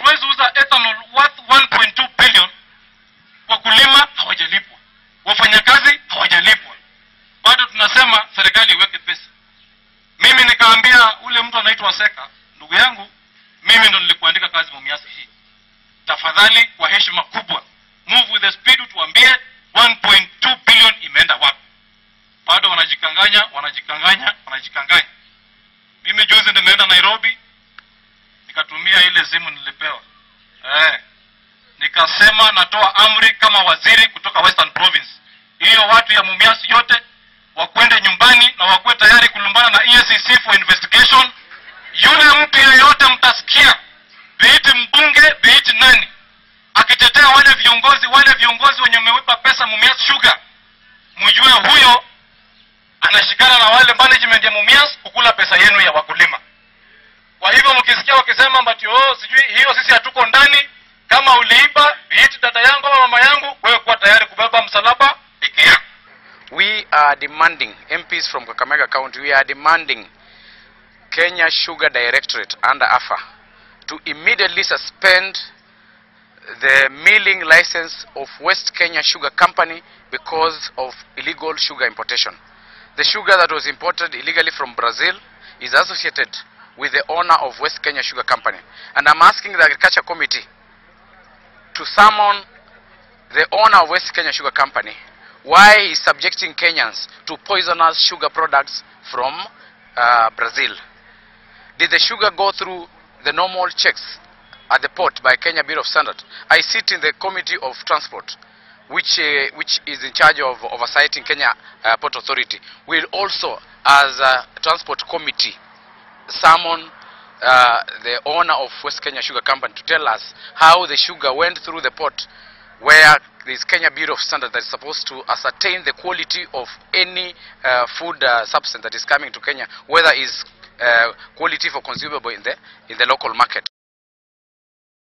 hatuwezi uza ethanol worth 1.2 billion, wakulima hawajalipwa, wafanyakazi hawajalipwa, bado tunasema serikali iweke pesa. Mimi nikaambia ule mtu anaitwa Seka, ndugu yangu, mimi ndo nilikuandika kazi Mumias hii, tafadhali kwa heshima kubwa move with the speed, tuambie 1.2 billion imeenda wapi? Bado wanajikanganya, wanajikanganya, wanajikanganya. Mimi juzi nimeenda Nairobi, nikatumia ile simu nilipewa eh, nikasema natoa amri kama waziri kutoka Western Province, hiyo watu ya Mumias yote wakwende nyumbani na wakuwe tayari kulumbana na EACC for investigation. Yule mtu yeyote mtasikia, biiti mbunge, biiti nani, akitetea wale viongozi wale viongozi wenye wameweka pesa Mumias Sugar, mjue huyo anashikana na wale management ya Mumias kukula pesa yenu ya wakulima. Kwa hivyo mkisikia wakisema mbati oh, sijui hiyo, sisi hatuko ndani. Kama uliiba biiti dada yangu ama mama yangu, wewe kuwa tayari kubeba msalaba peke yako. We are demanding, MPs from Kakamega County, we are demanding Kenya Sugar Directorate under AFA to immediately suspend the milling license of West Kenya Sugar Company because of illegal sugar importation. The sugar that was imported illegally from Brazil is associated with the owner of West Kenya Sugar Company. And I'm asking the Agriculture Committee to summon the owner of West Kenya Sugar Company why he is subjecting Kenyans to poisonous sugar products from uh, Brazil. Did the sugar go through the normal checks at the port by Kenya Bureau of Standard? I sit in the Committee of Transport, which, uh, which is in charge of oversighting Kenya uh, Port Authority. We'll also, as a Transport Committee, summon uh, the owner of West Kenya Sugar Company to tell us how the sugar went through the port where there is Kenya Bureau of Standard that is supposed to ascertain the quality of any uh, food uh, substance that is coming to Kenya, whether is uh, quality for consumable in the in the local market.